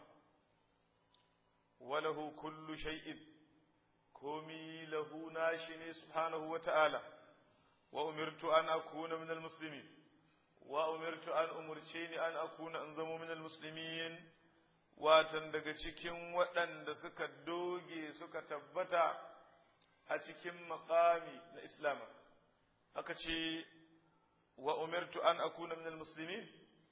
walahu kullu shay'in komi lahu nashi ne subhanahu wa ta'ala wa umirtu an akuna min almuslimin wa umirtu an umurce ni an akuna an zamo min almuslimin watan daga cikin waɗanda suka doge suka tabbata a cikin makami na islam aka ce wa umirtu an akuna min almuslimin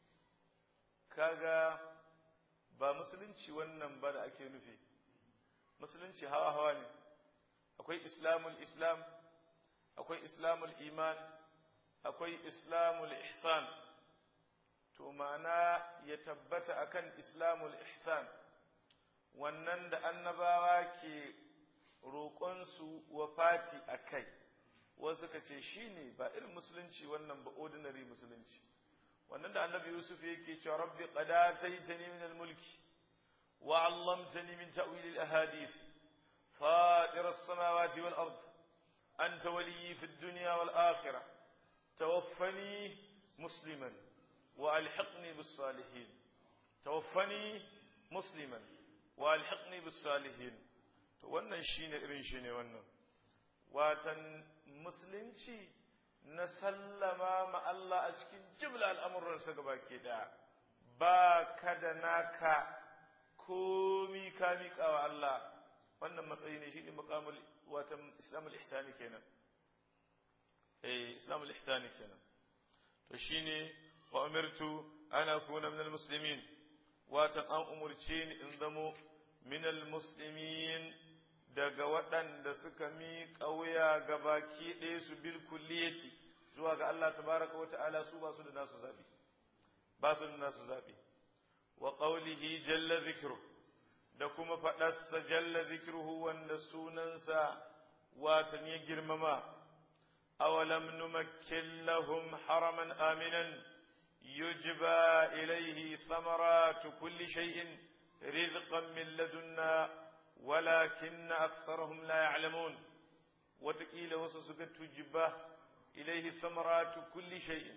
kaga ba musulunci wannan ba da ake nufi musulunci hawa hawa ne akwai islamul islam akwai islamul iman akwai islamul ihsan to ma'ana ya tabbata akan islamul ihsan wannan da annabawa ke roƙonsu wafati a kai wasu ka ce shi ne ba irin musulunci wannan ba ordinary musulunci wannan da annabi yusuf yake cewa rabbi qad ataitani min al-mulki wa 'allamtani min ta'wil al-ahadith fatir as-samawati wal ard anta waliyyi fi ad-dunya wal akhirah tawaffani musliman wa alhiqni bis salihin tawaffani musliman wa alhiqni bis salihin to wannan shine irin shi ne wannan watan musulunci na sallama ma Allah a cikin jimla al'amuransa gaba ke da ba ka da naka komi ka miƙa wa Allah wannan matsayi ne shi ne makamul watan islamul ihsani kenan eh islamul ihsani kenan to shine wa umirtu ana kuna minal muslimin watan an umurce ni in zamo minal muslimin daga waɗanda suka miƙa wuya ga baki ɗaya su bil kulliyati zuwa ga Allah tabaraka wa ta'ala su ba su da nasu zaɓi ba su da nasu zaɓi wa qawlihi jalla zikru da kuma faɗarsa jalla zikruhu wanda sunansa watan ya girmama awalam numakkin lahum haraman aminan yujba ilayhi samaratu kulli shay'in rizqan min ladunna ولكن أكثرهم لا يعلمون وتقيل وسسك تجبه إليه ثمرات كل شيء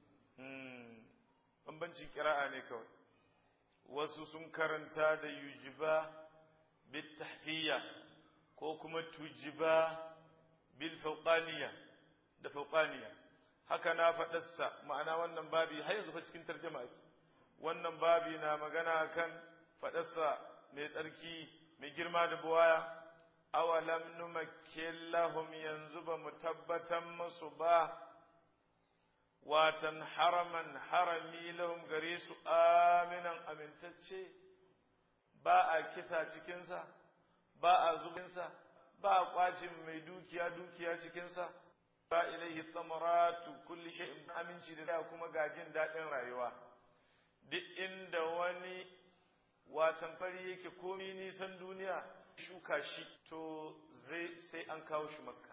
bambanci kira'a ne kawai wasu sun karanta da yujiba bil tahtiya ko kuma tujiba bil fawqaniya da fawqaniya haka na faɗarsa ma'ana wannan babi har yanzu fa cikin tarjama wannan babi na magana kan faɗarsa mai tsarki mai girma da buwaya awalam numakkin lahum yanzu ba mu tabbatar musu ba watan haraman harami lahum gare su aminan amintacce ba a kisa cikinsa ba a zubinsa ba a kwacin mai dukiya dukiya cikinsa ba ilaihi samaratu kulli shay'in aminci da kuma gajin daɗin rayuwa duk inda wani watan fari yake komi nisan duniya shuka shi to zai sai an kawo shi makka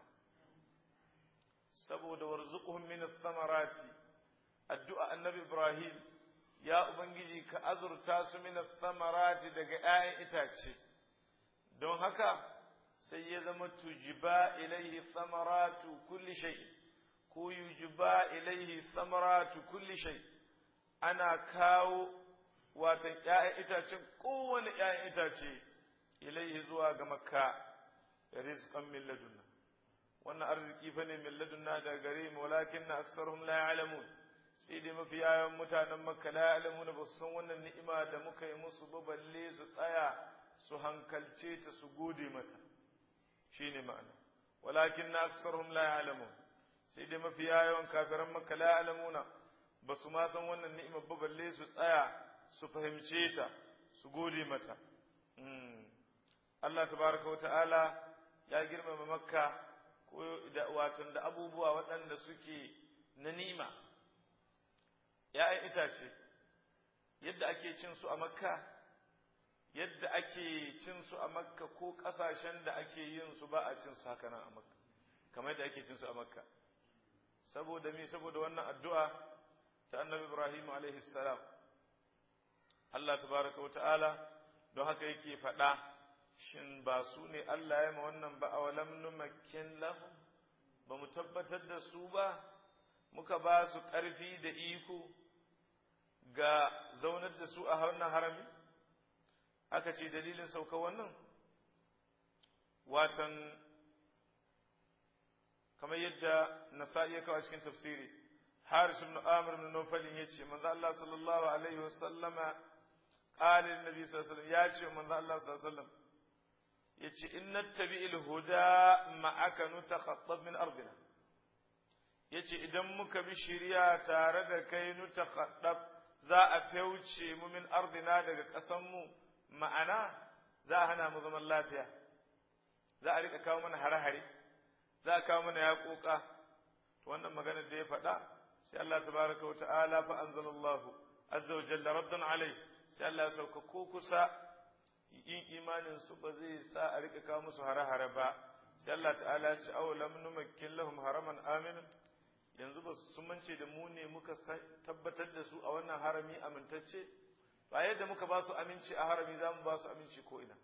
saboda warzuquhum min ath-thamarati addu'a annabi ibrahim ya ubangiji ka azurta su min ath-thamarati daga 'ya'yan itace don haka sai ya zama tujiba ilaihi thamaratu kulli shay ko yujiba ilaihi thamaratu kulli shay ana kawo watan ‘ya'yan itacen kowane ‘ya'yan itace ilaihi zuwa ga makka rizqan min ladunna wannan arziki fa ne min ladunna da gare mu walakin na aksarhum la ya'lamun sai dai mafi yawan mutanen makka la ya'lamuna ba su san wannan ni'ima da muka yi musu ba balle su tsaya su hankalce ta su gode mata shine ma'ana walakin na aksarhum la ya'lamun sai dai mafi yawan kafiran makka la ya'lamuna ba su ma san wannan ni'ima ba balle su tsaya su fahimce ta su gode mata Allah tabaraka wa ta'ala ya girmama makka ko da watan da abubuwa waɗanda suke na ni'ima ‘ya'yan itace yadda ake cin su a makka yadda ake cin su a makka ko ƙasashen da ake yin su ba a cin su haka nan a makka kamar yadda ake cin su a makka saboda me saboda wannan addu'a ta annabi ibrahim alaihi salam Allah tabaraka wa ta'ala don haka yake faɗa shin ba su ne Allah ya ma wannan ba a walam numakkin lahum ba mu tabbatar da su ba muka ba su ƙarfi da iko ga zaunar da su a wannan harami aka ce dalilin sauka wannan watan kamar yadda nasa'i ya kawo cikin tafsiri haris ibn amr ibn nawfal yace manzo Allah sallallahu alaihi wasallama qala annabi sallallahu alaihi wasallam yace manzo Allah sallallahu alaihi wasallam yace in nattabi'il huda ma'aka nutakhattab min ardina yace idan muka bi shari'a tare da kai nutakhattab za a fauce mu min ardina daga ƙasan mu ma'ana za a hana mu zaman lafiya za a rika kawo mana hare-hare za a kawo mana yaƙoƙa to wannan magana da ya faɗa sai Allah tabaraka wa ta'ala fa anzalallahu azza wa jalla raddan alai sai Allah ya sauka ko kusa yin imanin su ba zai sa a rika kawo musu hare-hare ba sai Allah ta'ala ya ce aw lam numakkin lahum haraman aminan yanzu ba su mance da mu ne muka tabbatar da su a wannan harami amintacce ba yadda muka ba su aminci a harami za mu ba su aminci ko ina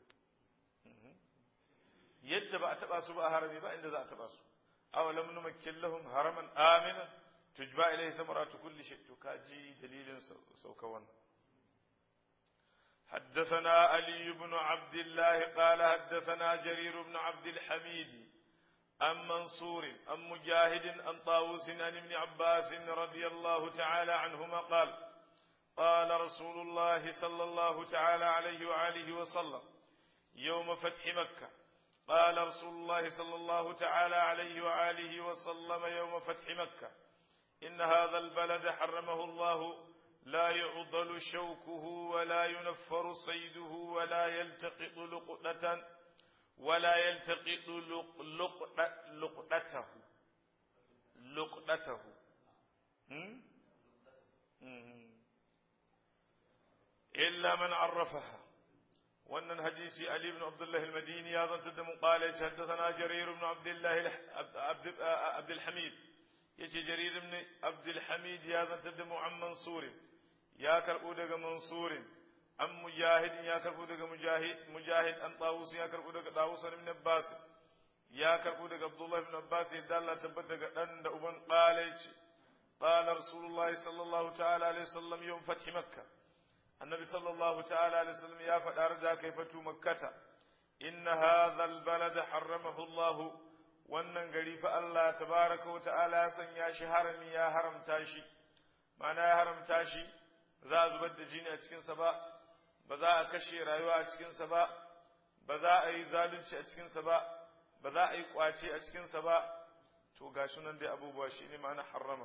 yadda ba a taba su ba a harami ba inda za a taba su aw lam numakkin lahum haraman aminan tujba ilayhi thamaratu kulli shay to kaji dalilin sauka wannan حدثنا علي بن عبد الله قال حدثنا جرير بن عبد الحميد عن منصور عن مجاهد عن طاووس عن ابن عباس رضي الله تعالى عنهما قال قال رسول الله صلى الله تعالى عليه وآله وسلم يوم فتح مكة قال رسول الله صلى الله تعالى عليه وآله وسلم يوم فتح مكة إن هذا البلد حرمه الله لا يعضل شوكه ولا ينفر صيده ولا يلتقط لقطة ولا يلتقط لقطته لقطته إلا من عرفها وأن حديث علي بن عبد الله المديني هذا تدم قال حدثنا جرير بن عبد الله عبد, عبد الحميد يجي جرير بن عبد الحميد هذا تدم عن منصور يا كربو دغ منصور عن مجاهد يا كربو دغ مجاهد مجاهد عن طاووس يا كربو دغ طاووس بن عباس يا كربو دغ عبد الله بن عباس يدا الله تبتا ga dan da uban qala yace qala rasulullahi sallallahu ta'ala alaihi wasallam yawm fath makkah annabi sallallahu ta'ala alaihi wasallam ya faɗa da kai fatu makkata inna hadha albalad harramahu Allah wannan gari fa Allah tabaraka wa ta'ala ya sanya shi harami ya haramta shi ma'ana ya haramta shi za a zubar da jini a cikinsa ba ba za a kashe rayuwa a cikinsa ba ba za a yi zalunci a cikinsa ba ba za a yi kwace a cikinsa ba to ga nan dai abubuwa shi ne ma'ana harrama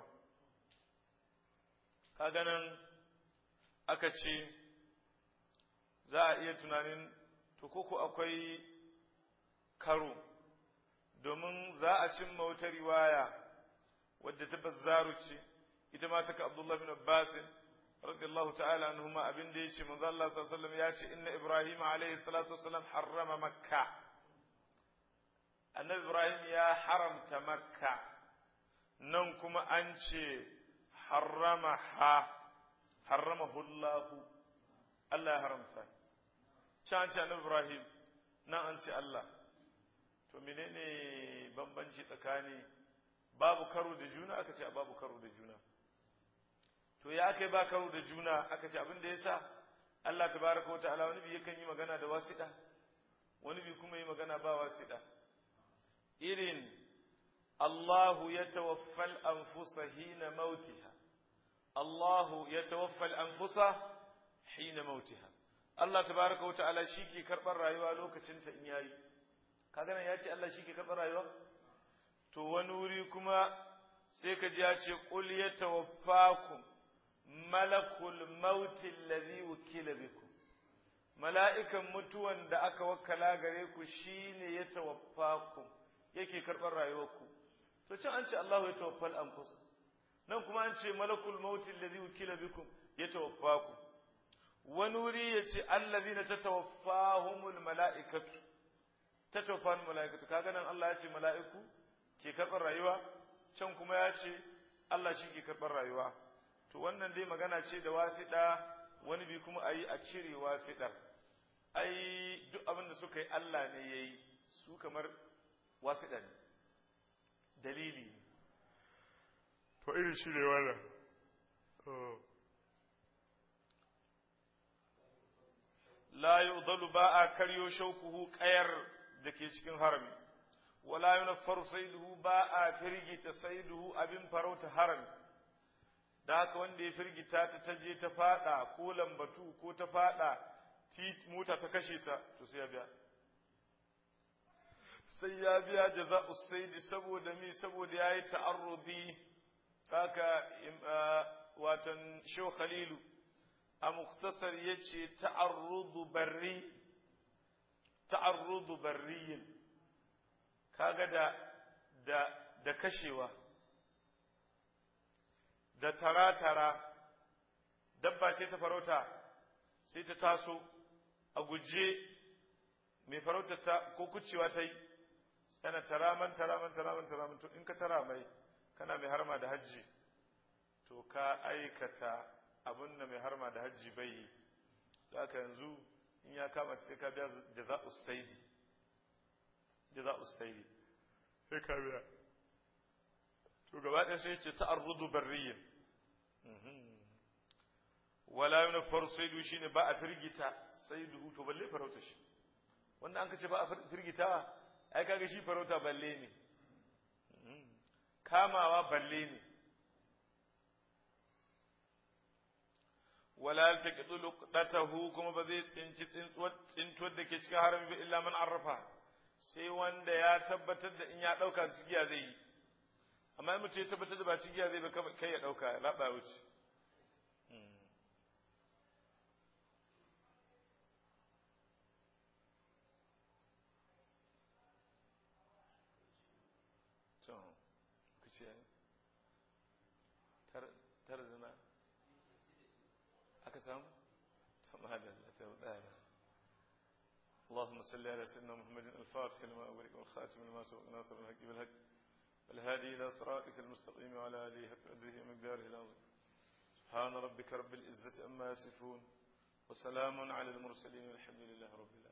kaga nan aka ce za a iya tunanin to koko akwai karo domin za a cimma wata riwaya wadda ta bazzaru ce ita ma taka abdullahi bin abbasin radiyallahu ta'ala anhuma abin da yace manzo Allah sallallahu alaihi wasallam yace inna ibrahim alaihi salatu wasallam harrama makka annabi ibrahim ya haramta makka nan kuma an ce harrama ha harramahu Allah Allah ya haramta can ce annabi ibrahim nan an ce Allah to menene bambanci tsakani babu karo da juna aka ce babu karo da juna to ya kai ba karo da juna aka ce abin da ya sa Allah tabaraka wa ta'ala wani bi yakan yi magana da wasiɗa wani bi kuma yi magana ba wasiɗa irin Allahu ya tawaffal anfusa hina mautiha Allahu ya tawaffal anfusa hina mautiha Allah tabaraka wa ta'ala shi ke karɓar rayuwa lokacin ta in yayi kaga nan ya ce Allah shi ke karɓar rayuwa to wani wuri kuma sai ka ji ya ce qul yatawaffakum malakul mauti allazi wukila bikum mala'ikan mutuwan da aka wakala gare ku shine ya tawaffakum yake karɓar rayuwarku to can an ce Allahu ya tawaffal anfus nan kuma an ce malakul mauti allazi wukila bikum ya tawaffaku wani wuri ya ce allazina tatawaffahumul mala'ikatu tatawaffahumul mala'ikatu kaga nan Allah ya ce mala'iku ke karɓar rayuwa can kuma ya ce Allah shi ke karɓar rayuwa to wannan dai magana ce da wasiɗa wani bi kuma a yi a cire wasiɗar ai duk abin da suka yi Allah ne ya yi su kamar wasiɗa ne dalili to irin shi ne wannan la yudalu ba a karyo shaukuhu ƙayar da ke cikin harami wala yunaffaru saiduhu ba a firgita saiduhu abin farauta harami da haka wanda ya firgita ta ta je ta fada ko lambatu ko ta fada mota ta kashe ta to sai ya biya sai ya biya jaza'u saidi saboda mi saboda yayi ta'arrudi haka watan shehu khalilu a muktasar yace ta'arrudu barri ta'arrudu barriyin kaga da da da kashewa da tara-tara dabba ce ta farauta sai ta taso a guje mai farauta ta ko kucewa ta yi yana taraman taraman taraman taraman to in ka tara mai kana mai harma da hajji to ka aikata abin da mai harma da hajji bai yi da aka yanzu in ya kama sai ka biya jaza'us saidi jaza'us saidi sai ka biya to gaba ɗaya sai ce ta'arrudu barriyin wala yana faru saidu shi ne ba a firgita saidu to balle farauta shi wanda an kace ba a firgita ai kaga shi farauta balle ne kamawa balle ne wala taqitu luqdatahu kuma ba zai tsinci tsintuwar da ke cikin harami ba illa man arrafa sai wanda ya tabbatar da in ya dauka cigiya zai yi amma mutum ya tabbatar da ba cigiya zai ba kai ya dauka ya laba wuce tara da na aka samu tamadalla ta daya اللهم صل على سيدنا محمد الفاتح لما أغلق والخاتم لما سبق ناصر الحق بالحق والهادي إلى صراطك المستقيم وعلى آله حق قدره ومقداره العظيم سبحان ربك رب العزة أما يصفون وسلام على المرسلين والحمد لله رب العالمين